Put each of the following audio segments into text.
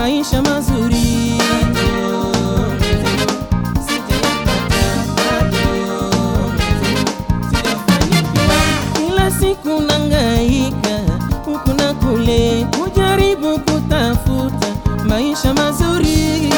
maisha mazuri kila siku nangaika huku na kule kujaribu kutafuta maisha mazuri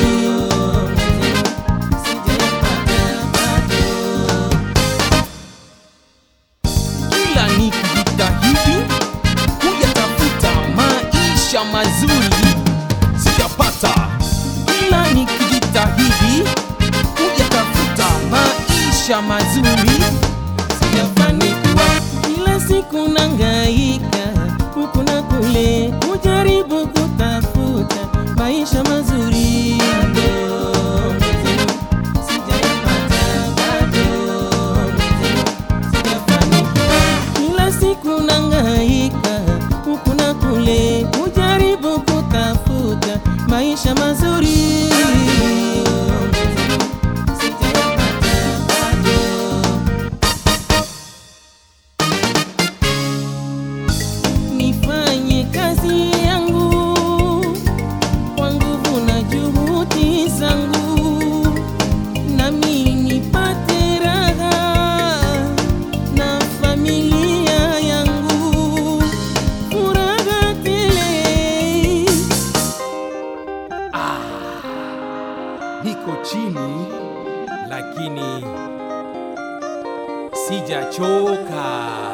kila nikijitahidi kuyatafuta maisha mazuri sijapata, kila nikijitahidi kuyatafuta maisha mazuri sijafanikiwa kila siku nangaika huku na kule kujaribu kutafuta maisha mazuri Sijayapata bado. Sijafanikiwa. kila siku nangaika huku na kule kujaribu kutafuta maisha mazuri Sijayapata bado. nifanye kazi yangu kwa nguvu na juhudi zangu, nami nipate raha na familia yangu, furaha tele. niko chini lakini sijachoka.